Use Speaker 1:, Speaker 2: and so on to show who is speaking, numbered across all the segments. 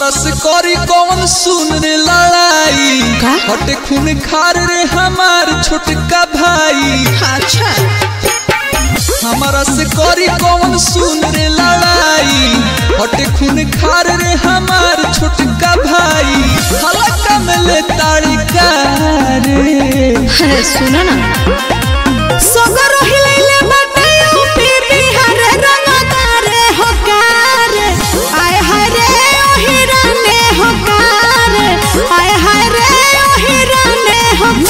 Speaker 1: हमारा से करी कौन सुन रे लड़ाई
Speaker 2: का?
Speaker 1: हटे खून खार रे हमार छोटका भाई
Speaker 2: अच्छा
Speaker 1: हमारा से करी कौन सुन रे लड़ाई हटे खून खार रे हमार छोटका भाई हलका में ले ताड़ी का रे
Speaker 2: अरे सुनो ना सगर हिलैले बाटे यूपी बिहार रंगदार होकार आय हाय रे ओहिरा ने होकार आय हाय रे ओहिरा ने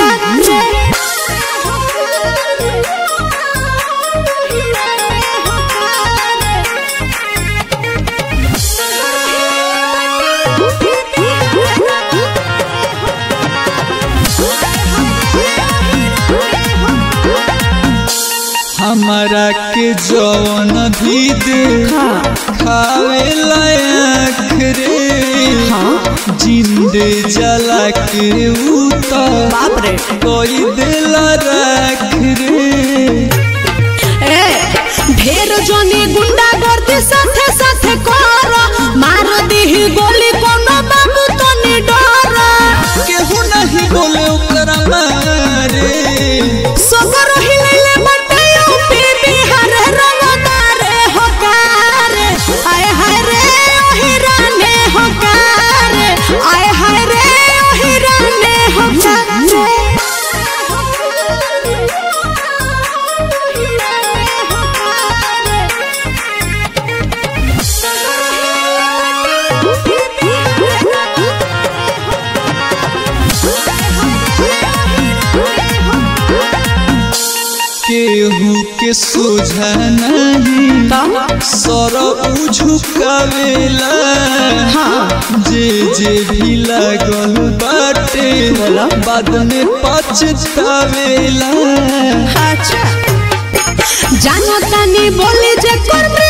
Speaker 1: हमारा के जौन भी दे खावे लायक रे जिंदे जला के उतर
Speaker 2: बाप रे
Speaker 1: कोई दिल रख रे
Speaker 2: ए ढेर जनी गुंडा गर्दी साथे साथे कर मार दीही गोली कोनो बाबू तो नि डर
Speaker 1: केहू नहीं बोले ओकरा मारे
Speaker 2: सगर हिलैले बाटे यूपी बिहार रंगदार होकार आय हाय रे ओहिरा ने होकार आय हाय रे ओहिरा ने
Speaker 1: केहू के सोझा नहीं सर झुकावेला जे जे भी लागल बाटे बाद में पछतावेला
Speaker 2: अच्छा जानो तानी बोली जे कर